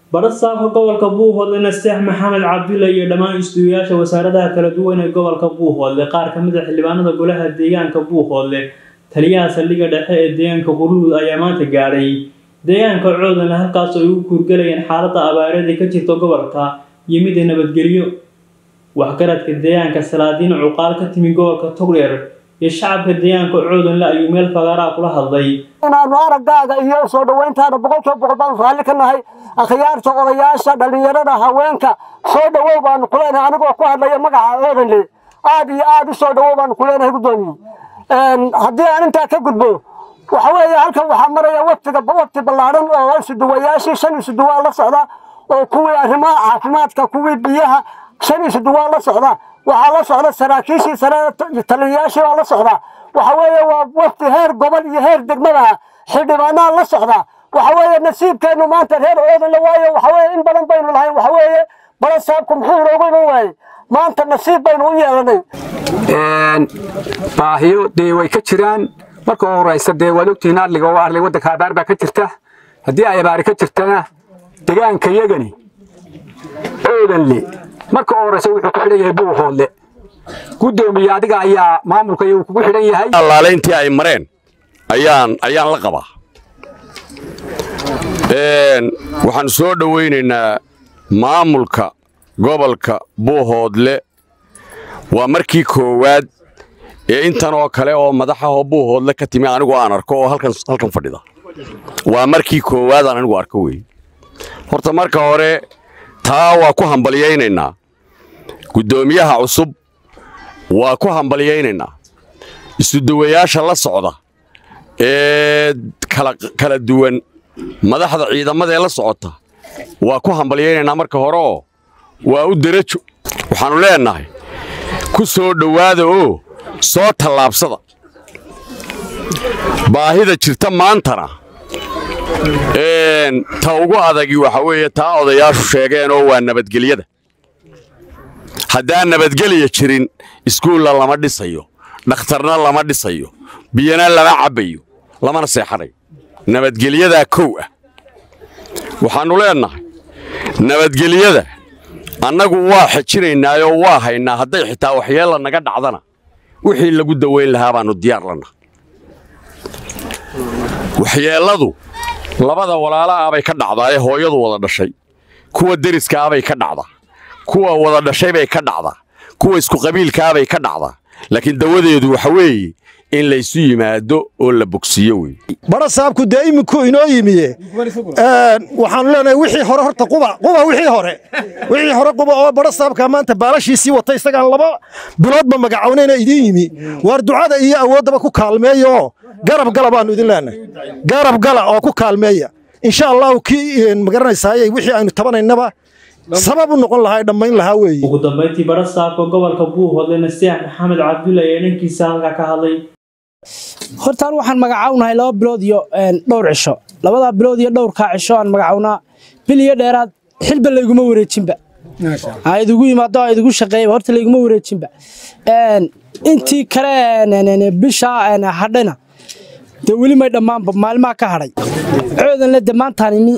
barasaabka gobolka buuhoodle nasteex maxamed cabdulle iyo dhammaan istuuyaasha wasaaradaha kala duwan ee gobolka buuhoodle qaar ka mid a xildhibaanada golaha deegaanka buuhoodle taliyaha saldhigga dhexe ee deegaanka qurluud ayaa maanta gaadhay deegaanka coodanle halkaas ay u kuurgalayeen xaaladda abaareed ee ka jirta gobolka iyo midda nabadgelyo waxgaradka deegaanka salaadiin cuqaal ka timi gobolka togdheer iyo shacabka deegaanka coodanle ayuu meel fagaaraa kula hadlay inaanu araggaaga iyo soo dhoweyntaada boqolkiiba boqol baanu raalli ka nahay akhyaarta odayaasha dhallinyarada haweenka soo dhowow baanu ku leenahay anigoo ku hadlaya magaca oodanle aad iyo aad u soo dhowow baanu ku leenahay guddoomiye haddii aan intaa ka gudbo waxa weeye halkan waxaa maraya waftiga wafti ballaadhan oo isuduwayaashii shan isuduwaa la socda oo kuwii arrimaha caafimaadka kuwii biyaha shan isuduwaa la socda waxaa la socda saraakiishii sare taliyayaashii baa la socda waxa weeye waa wafti heer gobol iyo heer degmada xildhibaanaa la socda waxa weeye nasiibkeennu maanta reer oodanle waayo waxa weeye in badan baynu lahayn waxa weeye balasaabku muxuu inoogu iman waayey maanta nasiib baynu u yeelanay baahiyo dee way ka jiraan marka u horeysa dee waad ogtihiin adliga oo arli waddanka abaar baa ka jirta haddii ay abaari ka jirtana degaanka yagani oodanle marka u horeysa wuxuu ku xidhan yahay buuhoodle guddoomiye adiga ayaa maamulka iyagu kugu xidhan yahay allaaleyntii ay mareen ayaan ayaan la qabaa waxaanu soo dhowaynaynaa maamulka gobolka buuhoodle waa markii koowaad ee intan oo kale oo madaxahoo buuhoodle ka timi anigu aan arko oo halkan halkan fadhida waa markii koowaad aan anigu arko weeye horta marka hore taa waa ku hambalyaynaynaa guddoomiyaha cusub waa ku hambalyaynaynaa isuduwayaasha la socda ee kala duwan madaxda ciidamadaee la socota waa ku hambalyaynaynaa marka hore oo waa u derajo waxaannu leennahay ku soo dhowaada oo soo tallaabsada baahida jirta maantana ta ugu adagi waxa weeye taa odayaashu sheegeen oo waa nabadgelyada haddaan nabadgelya jirin iskuulla lama dhisayo dhakhtarna lama dhisayo biyana lama cabbayo lamana seexanayo nabadgelyadaa kow ah waxaannu leennahay nabadgelyada annagu waa xejinaynaayoo waa haynaa hadday xitaa waxyeella naga dhacdana wixii lagu dawayn lahaa baannu diyaar lannaha waxyeelladu labada walaalaah bay ka dhacdaa ee hooyadu wada dhashay kuwa deriskaabay ka dhacdaa kuwa wada dhashay bay ka dhacdaa kuwa iskuqabiilkaabay ka dhacdaa laakiin dawadeedu waxa weeye in laysu yimaado oo la bogsiiyo wey barasaabku dee iminku inoo yimiye waxaanu leenahay wixii hore horta quba quba wixii hore wixii hore quba oo barasaabka maanta baalashiisii wata isagaan laba biloodba magacownayna idiin yimi waar ducada iyo awooddaba ku kaalmeeyaoo garab gala baannu idin leenahay garab gala oo ku kaalmeeya insha allahu kii magaranaysaayey wixii aynu tabanaynaba sabab u noqon lahaa dhammayn lahaa weeye ugu dambayntii barasaabka gobolka buuhoodle nasteex maxamed cabdulle ayaa dhankiisa halkaa ka hadlay hortaan waxaan magacawnahay laba bilood iyo dhowr cisho labadaa bilood iyo dhowrkaa cisho aan magacawnaa bil iyo dheeraad xilba layguma wareejinba idigu yimaado idigu shaqeeyaba horta layguma wareejinba intii kale bishaa hadhayna dee weli may dhammaanba maalmaha ka hadhay coodanle de maantaan imi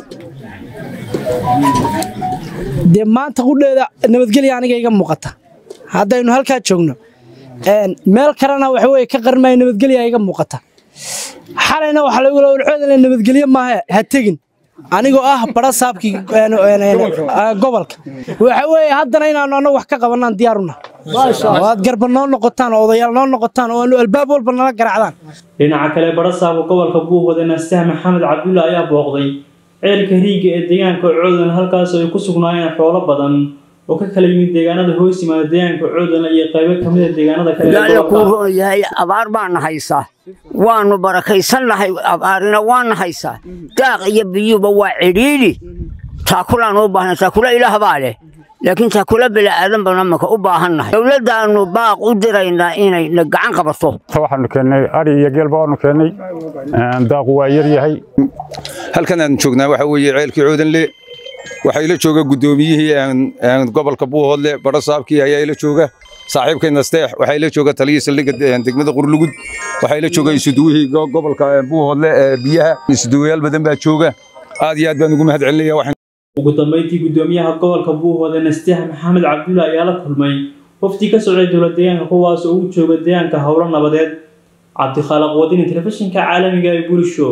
dee maanta qudheeda nabadgelya aniga iga muuqata haddaynu halkaa joogno meel kalena waxa weye ka qarmaya nabadgelya iga muuqata xalayna waxaa lagu coodanle nabadgelye maaha ha tegin anigoo ah barasaabkii gobolka waxa weeye haddana inaanu annagu wax ka qabanaan diyaaruna oo aad garba noo noqotaan oo odayaal noo noqotaan oo aanu albaab walba nala garacdaan dhinaca kale barasaabka gobolka buuhoodle nasteex maxamed cabdulle ayaa booqday ceelka riigga ee deegaanka coodan halkaas ay ku sugnaayeen xoolo badan oo ka kala yimid deegaanada hoos yimaada deegaanka coodan iyo qaybo ka mid a deegaanada kale alla kuu roon yahay abaar baana haysaa waannu barakaysannahay abaarina waana haysaa daaq iyo biyuuba waa cidhiidhi taakulaan u baahna taakula ilaah baa leh laakiin taakula bila'aadan baan amaka u baahannahay dowladdaannu baaq u diraynaa inay na gacan qabato waxaanu keennay ari iyo geelba waanu keennay daaqu waa yar yahay halkan aan joognaa waxa weeye ceelkii coodanle waxaa ila jooga guddoomiyihii gobolka buuhoodle barasaabkii ayaa ila jooga saaxiibkay nasteex waxaa ila jooga taliyii saldhigga degmada qurlugud waxaa ila jooga isuduwihii gobolka buuhoodle ee biyaha isuduwayaal badan baa jooga aad iyo aad baan ugu mahad celinaya ugu dambeyntii guddoomiyaha gobolka buuhoodle nasteex maxamed cabdulla ayaa la kulmay wafdi ka socday dowlad deegaanka kuwaas oo u jooga deegaanka howlo nabadeed cabdikhaaliq wadini telefishinka caalamiga ee bulisho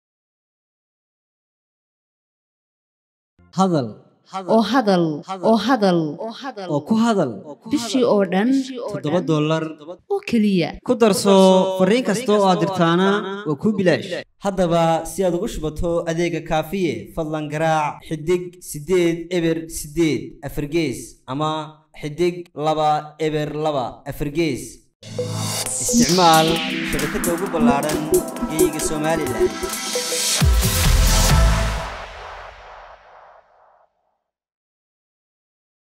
hadal oo hadal oo hadal oo ku hadal bishii oo dhan toddoba dollar oo keliya ku darso fariin kasta oo aad dirtaana waa kuu bilaash haddaba si aad ugu shubato adeega kaafiye fadlan garaac xidig siddeed eber siddeed afargees ama xidig laba eber laba afargees isticmaal shabakadda ugu ballaaran geyga somalilan